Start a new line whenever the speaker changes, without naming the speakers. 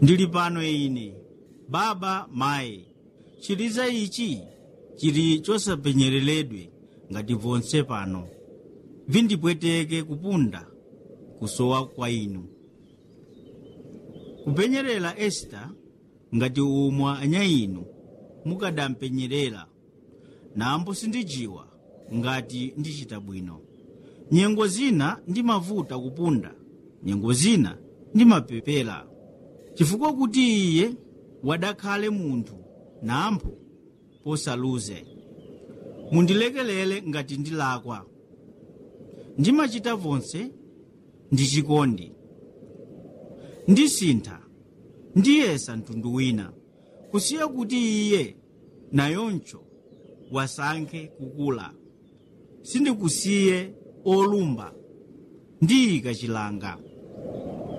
ndili pano ine baba mayi chiliza ichi chili chosapenyereredwe ngati vonse pano vindipweteke kupunda kusowa kwa inu kupenyerera esita ngati umwe anya inu mukadampenyerera nambo sindijiwa ngati ndichita bwino nyengo zina ndimavuta kupunda nyengo zina ndimapepera chifukwa kuti iye wadakhale munthu nampho posaluze mundilekelele ngati ndilakwa ndimachita vonse ndi chikondi ndisintha ndiyesa mtundu wina kusiya kuti iye nayoncho wasankhe kukula sindikusiye olumba ndiyika chilanga